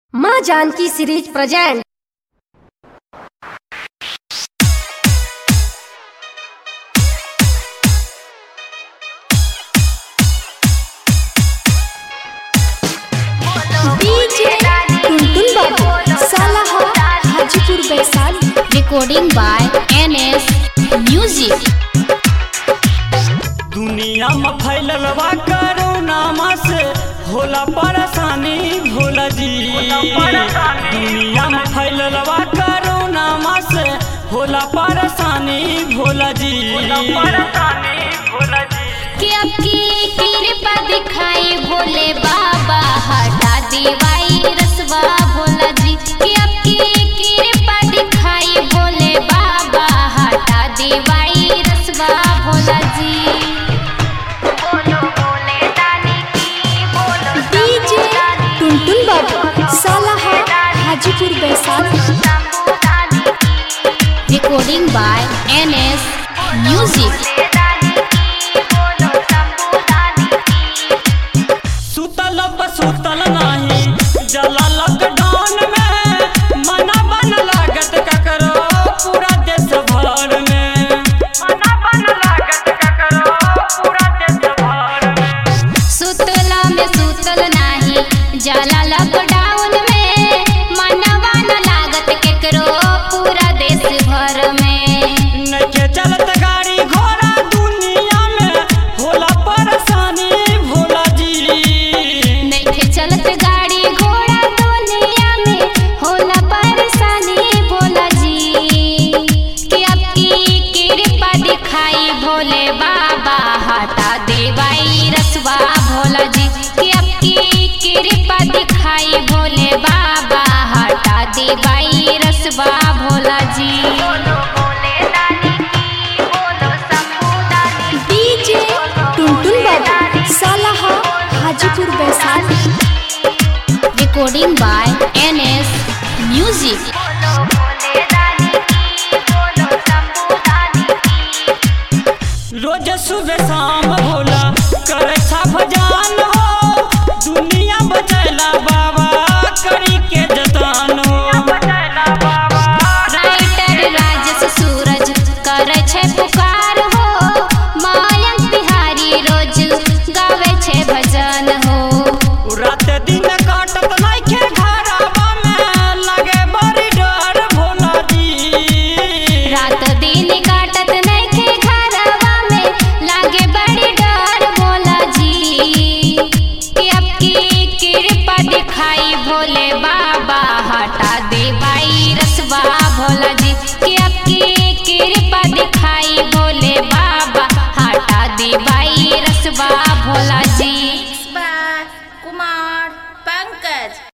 माँ Janki series present DJ Tuntun Babu सालाहा Hajipur Vaishali recording by NS Music. दुनिया में फैलल बा कोरोना से होला परेशानी भोला जी दुनिया में फैलल बा कोरोना से होला परेशानी भोला जी कि अब की कृपा दिखाई भोले बाबा हटा दीवाई रसवा भोला जी कि अब की कृपा दिखाई भोले बाबा हटा दीवाई रसवा भोला जी डीजे टुनटुन बाबू सालाहा Hajipur Vaishali recording by NS Music. सुतल सुतल नहीं जला लॉकडाउन में मना बन लागत ककरो पूरा देश भर में मना बन लागत ककरो पूरा देश भर में सुतला में सुतल नाही जाला लॉकडाउन में मनवा न लागत केकरो पूरा देश भर में नइखे चलत गाड़ी घोड़ा दुनिया में होला परेशानी भोला जी नइखे चलत गाड़ी घोड़ा दुनिया में होला परेशानी भोला जी कि अब की कृपा दिखाई भोले बाबा हटा देवाई रसवा भोला जी कि अब की कृपा दिखाई भोले बाबा हटा देवाई रसवा भोला जी डीजे टुनटुन बाबू सालाहा Hajipur Vaishali recording by NS Music. रोज सुबह शाम भोला करे छा भजान हो दुनिया बचैला बाबा करी के जतान हो राइटर राजेश सूरज करे छै पुकार हो मायक बिहारी रोज गावे छै भजन हो रात दिन काटत नइखे घरवा में लगे बड़ी डर भोला जी रात दिन काटत नइखे घरवा में लागे बड़ी डर भोला जी कि अब की कृपा दिखाई भोले बाबा हटा देवाई रसवा भोला जी कि अब की कृपा दिखाई भोले बाबा हटा देवाई रसवा भोला जी कुमार पंकज